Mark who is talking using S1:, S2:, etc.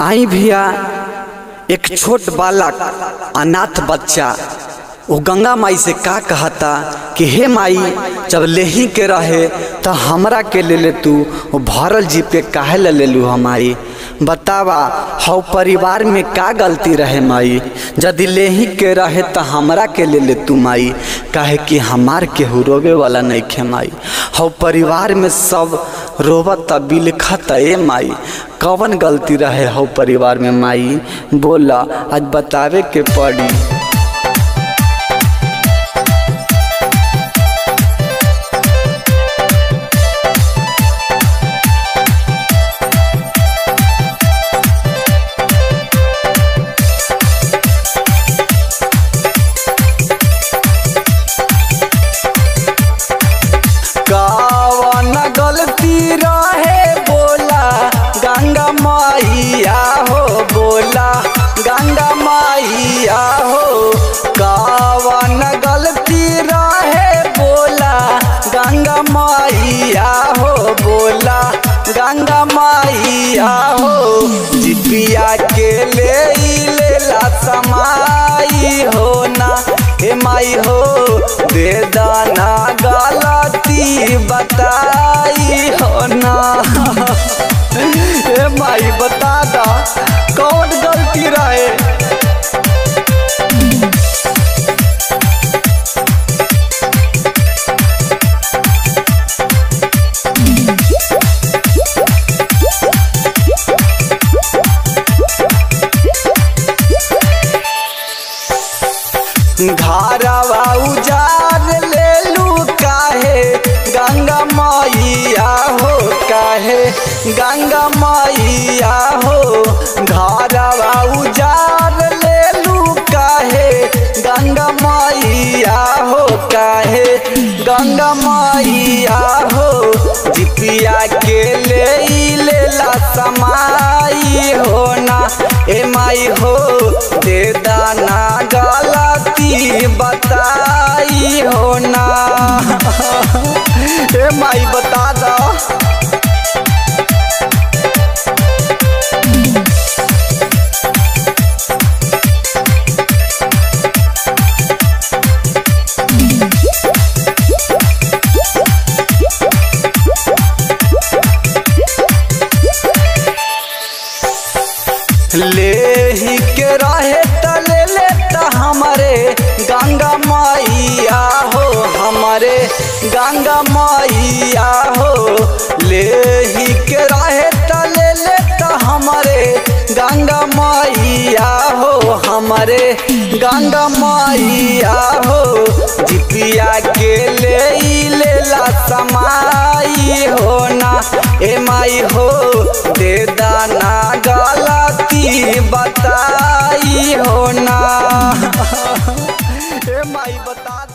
S1: आई भैया एक छोट बालक अनाथ बच्चा वो गंगा माई से का कहता कि हे माई जब लेही के रहे तो हमरा के ले ले तू वो भरल जीप के काहे ले ले लू हमारी बतावा हौ परिवार में का गलती रहे माई यदि लेही के रहे तो हमरा के ले ले तू माई काहे कि हमार केहू रोवे वाला नहीं खे माई हौ परिवार में सब रोवत बिलखत ए माई कवन गलती रहे हौ परिवार में माई बोला आज बतावे के पड़ी कवन गलती रहे बोला गंगा मैया हो बोला गंगा मैया हो कवन गलती रहे बोला गंगा मैया हो बोला गंगा मैया हो जिपिया के ले लेला समाई हो ना हे माई हो दे दाना गलती बताई हो ना हे माई बता दा कौन गलती रहे घरवा उजार ले लू काहे गंगा मैया हो काहे गंगा मैया हो घरवा उजार ले लू काहे गंगा मैया हो काहे गंगा मैया हो जिपिया के ले लेला समाई हो ना ए माई हो दे दाना गलती बताई हो ना ए माई बता दो ले ही के रहे त ले ले त हमारे गंगा मैया हो हमारे गंगा मैया हो ले ही के रहे त ले ले त हमारे गंगा मैया हो हमारे गंगा मैया हो जिपिया के ले लेला समाई हो ना ए माई हो दे दाना गलती बताई हो ना ए माई बता